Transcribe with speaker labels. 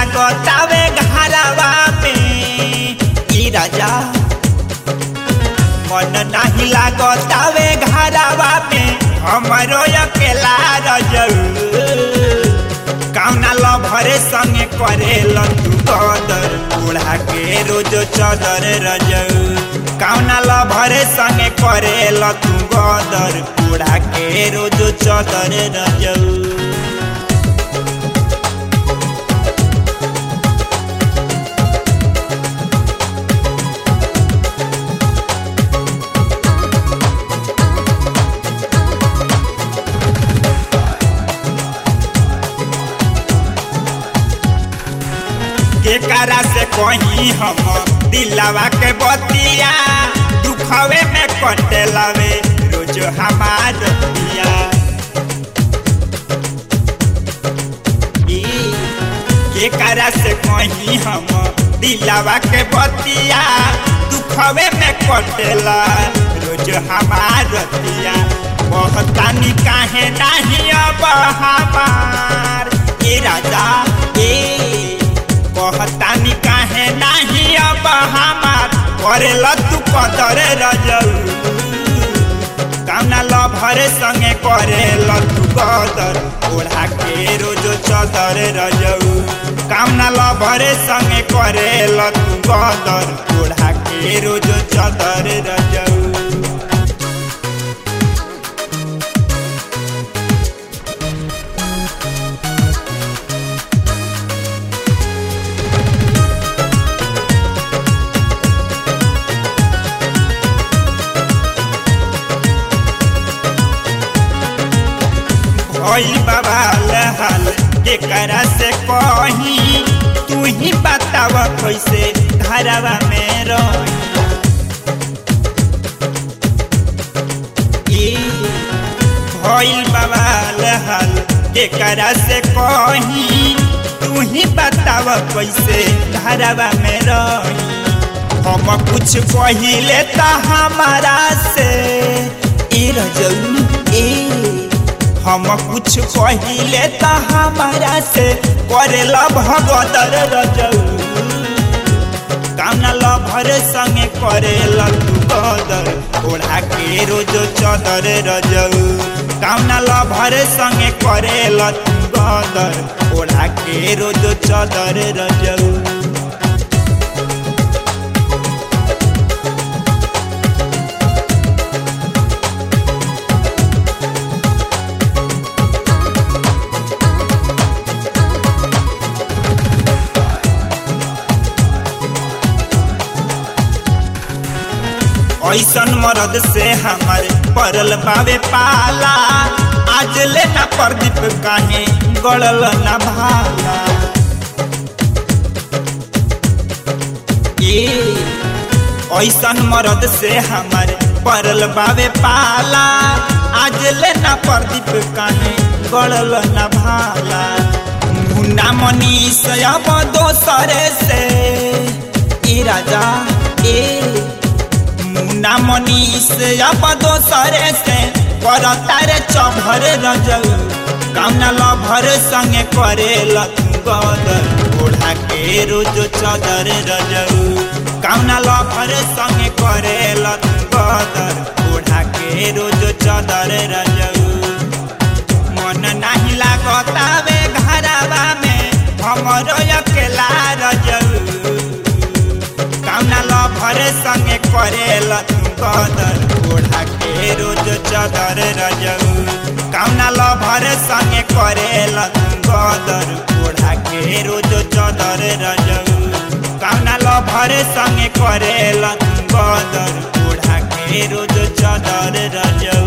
Speaker 1: लागतावे घरवा में ई राजा मन नाही लागतावे घरवा में हमरो अकेला रजऊ कामना लभरे संगे करे तू कदर उड़ा के रोज चदर रजऊ कामना लभरे संगे करे तू गदर उड़ा के रोज चदर रजऊ केकरा से कहीं हम दिलवा के बतिया दुखवे में कटे लवे रोज हमार दिया केकरा से कहीं हम दिलवा के बतिया दुखवे में कटेला रोज हमार दिया बहुतानी काहे नहीं अब हमार ए राजा ए कहतानी काहे नाही अब हमार करेला तू कदर रजऊ कामना लभरे संगे करेला तू कदर ओढ़ा के रोज चदर रजऊ कामना लभरे संगे करेला तू कदर ओढ़ा के रोज चदर रजऊ भइल बाबा हाल केकरा से कही तू ही बताव कैसे घरवा में रही भइल बाबा हाल केकरा से कही तू ही बताव कैसे घरवा में रही हम कुछ पहिले त हमारा से ए रजऊ ए हम कुछ पहिले त हमारा से करेला भगदर रजऊ कामना लभर संगे करेला तू कदर ओढ़ा के रोज चदर रजऊ कामना लभर संगे करेला तू कदर ओढ़ा के रोज चदर रजऊ ऐसन मरद से हमारे परल बावे पाला आज ले ना प्रदीप काहे गड़ल ना भाला ए ऐसन मरद से हमारे परल बावे पाला आज ले ना प्रदीप काहे गड़ल ना भाला मुन्ना मनीष अब दोसरे से ए राजा ए मुन्ना मनीष अब दोसरे से कर तारे चभर रजऊ कामना लभर संगे करे गदर ओढ़ा के रोज चदर रजऊ कामना लभर संगे करे गदर ओढ़ा के रोज चदर रजऊ मन नाही लागतावे घरवा में हमरो अकेला रजऊ कामना लभर संगे करेला तू कदर ओढ़ा के रोज चदर रजऊ कामना लभर संगे करेला तू कदर ओढ़ा के रोज चदर रजऊ कामना लभर संगे करेला तू कदर ओढ़ा के रोज चदर रजऊ